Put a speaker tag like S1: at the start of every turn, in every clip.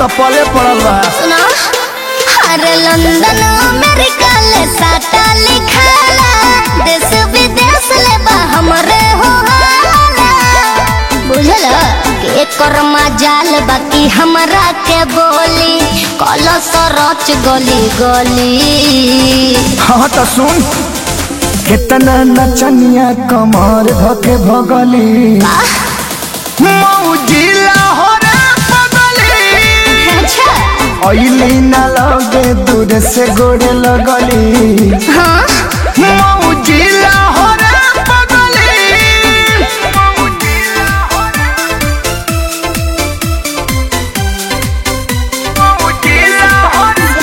S1: तो पले पड़ल बा
S2: सुना अरे लंदन अमेरिका ले साटा लिखाला देश विदेश ले बा हमरे हो हाला बुझल कि एकर मजाल बाकी हमरा के बोली कल सरच गली गली
S1: हाँ तो सुन कितना नचनिया कमर धके भगली मौजिला हो रे पगली
S2: अच्छा
S1: अइली ना लगे दूर से गोड़े लगली
S2: हाँ
S1: मौजिला हो रे पगली मौजिला हो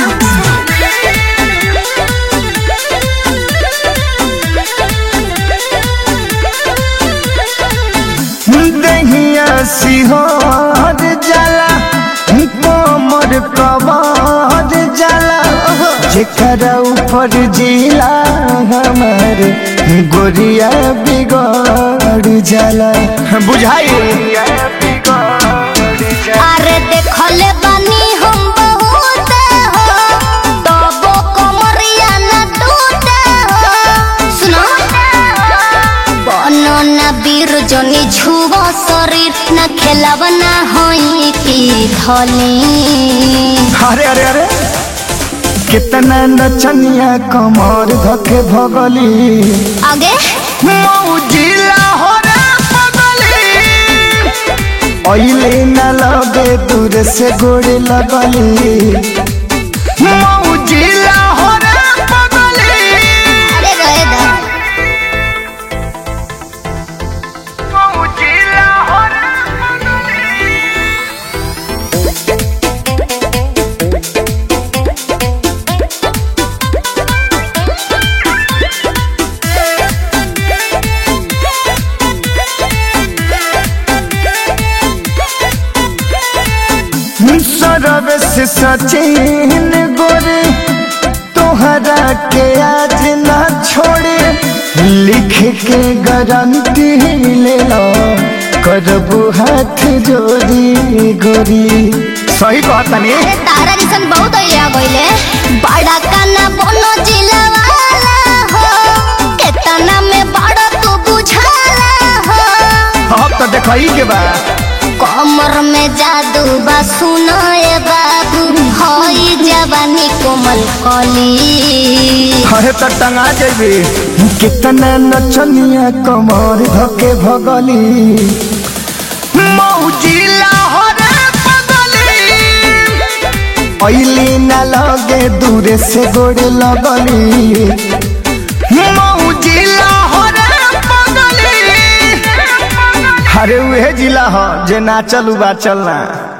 S1: दहिया सिहोर जाला कोमर कबार जाला जेकरा ऊपर जिला हमर गोरिया बिगड़ जाला बुझाई
S2: अरे देखले बानी हम बहुत हो तबो कमरिया न टूटे हो सुनो बनो न वीर जनी छुब शरीर न खेलब न होई की धली
S1: अरे अरे अरे कितना नचनिया कमर धके भगली
S2: आगे
S1: मौजिला हो रे पगली अइले न लगे दूर से गोड़े लगली मौजिला हो रे पगली
S2: अरे रहे दा
S1: मौजिला हो रे पगली सरब से सचिन गोरे तोहरा के आज ना छोड़े लिख के गारंटी ले लो करबू हाथ जोड़ी गोरी सही कहता नहीं
S2: अरे तारा जैसन बहुत अइले आ गइले बड़ा काना बनो जिलवाला हो केतना में बड़ा तू बुझाला हो
S1: अब तो देखई के बा
S2: कमर में जादू बा सुनो ए बाबू हई जवानी कोमल कली
S1: अरे तो टंगा जेबी कितना नचनिया कमर धके भगली मौजिला हो रे पगली अइली ना लगे दूर से गोड़े लगली मौजिला हो रे पगली अरे उहे जिला हो जे नाचल बा चलना